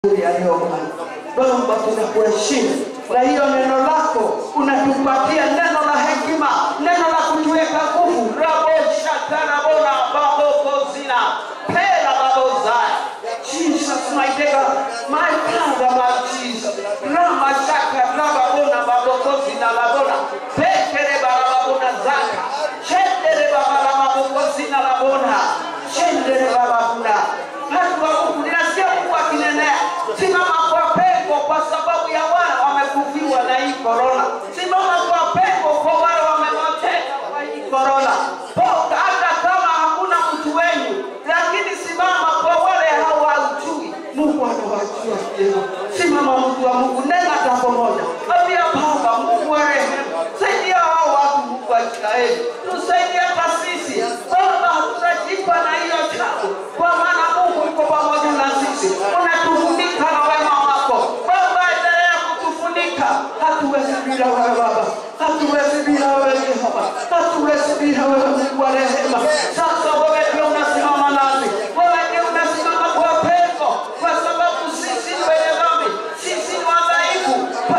yaliyo Bwana. Baba, tunakuheshimu na hiyo neno lako unatupatia neno la hekima, neno la kutuweka nguvu. raboshakarabona babokozina pela babozaya Jesus, my God, my Father, my Jesus. Rama shaka rababona babokozina labona pekere barababona zaka chendere babala babokozina labona chendere bababuna watu wa Mungu, ninasikia Mungu akinenea, simama kwa pengo kwa sababu ya wale wamekufiwa na hii korona. Simama kwa pengo kwa wale wamepoteza kwa hii korona. Poka hata kama hakuna mtu wenyu, lakini simama kwa wale hawajui. Mungu anawajua vyema. Simama mtu wa Mungu, nena jambo moja, ambia Baba Mungu wa rehema, saidia hao watu, Mungu wa Israeli, tusaidie hata sisi Baba, tunajipa na hiyo jambo, kwa maana Mungu uko pamoja na sisi, unatufunika na wema wako Baba, endelea kutufunika. Hatuwezi bila wewe Baba, hatuwezi bila wewe Jehova, hatuwezi bila wewe Mungu wa rehema. Sasa wewe ndio unasimama nasi, wewe ndio unasimama kwa pengo, kwa sababu sisi ni wenye dhambi, sisi ni wadhaifu.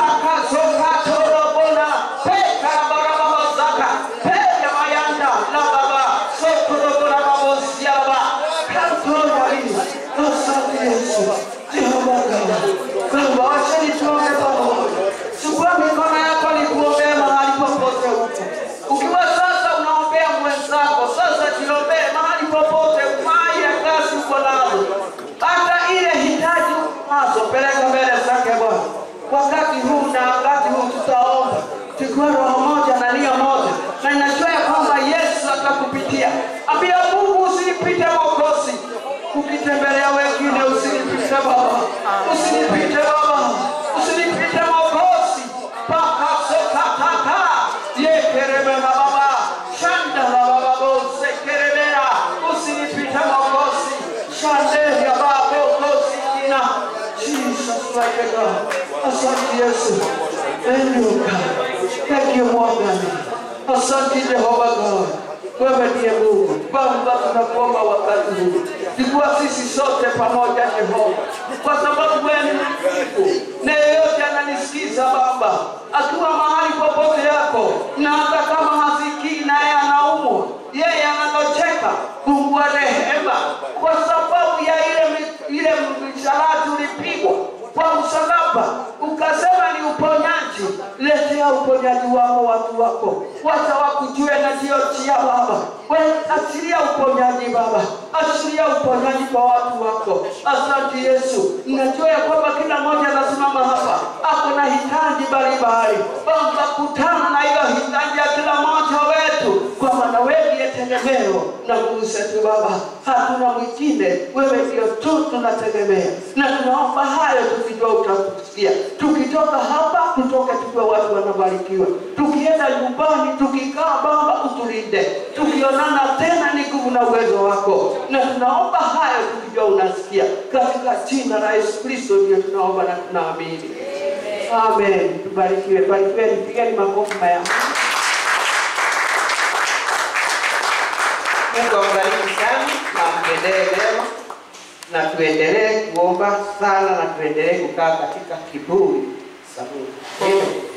pakazokatorobona pekarabarabaozaka peya mayanda la baba sokorobonababosiaba kantoyaii asante Yesu Jehova Baba Baba, wacheni tuombe pamoja. Chukua mikono yako nikuombee mahali popote uko. Ukiwa sasa unaombea mwenzako, sasa jiombee mahali popote, mai ya kazi uko nazo, hata ile hitaji nazo, peleka mbele zake Bwana. Wakati huu na wakati huu tutaomba tukiwa roho moja na nia moja, na ninajua ya kwamba Yesu atakupitia. Ambia Mungu, usinipite Mwokozi, ukitembelea wengine usinipite Baba, usinipite Baba, usinipite Mwokozi, pakasokataka yekerebe na Baba shanda la Baba bose kerebera, usinipite Mwokozi, shande ya Baba Mwokozi kina Jesus like a God. Asante Yesu. Thank you God. Thank you Morgan. Asante Jehova God. Wewe ndiye Mungu. Baba, tunakuomba wakati huu, sikuwa sisi sote pamoja Jehova, kwa sababu wewe ni mwaminifu na yeyote ananisikiza Baba, akiwa mahali popote yako, na hata kama hasikii naye anaumwa, yeye anatocheka. Mungu wa rehema, kwa sababu ya ile mi- ile msalaba ulipigwa kwa msalaba, ukasema ni uponyaji. Letea uponyaji wako watu wako, wacha wakujue na ndio chia Baba. Wewe achilia uponyaji Baba, achilia uponyaji kwa watu wako. Asante Yesu, ninajua ya kwamba kila mmoja anasimama hapa ako na hitaji mbalimbali. Baba, kutana na hiyo hitaji ya kila mmoja wetu, kwa maana wewe ndiye tegemeo na nguvu zetu Baba, hatuna mwingine, wewe ndio tu tunategemea, na tunaomba hayo tukijua utatusikia. Tukitoka hapa, tutoke tukiwa watu wanabarikiwa, tukienda nyumbani, tukikaa Baba utulinde, tukionana tena ni nguvu na uwezo wako, na tunaomba hayo tukijua unasikia, katika jina la Yesu Kristo ndio tunaomba na tunaamini. Amen. Tubarikiwe, barikiweni, pigeni makofi maya. Mungu awabariki sana na mtendelee mema, na tuendelee kuomba sana na tuendelee kukaa katika kiburi cha Mungu. Amen.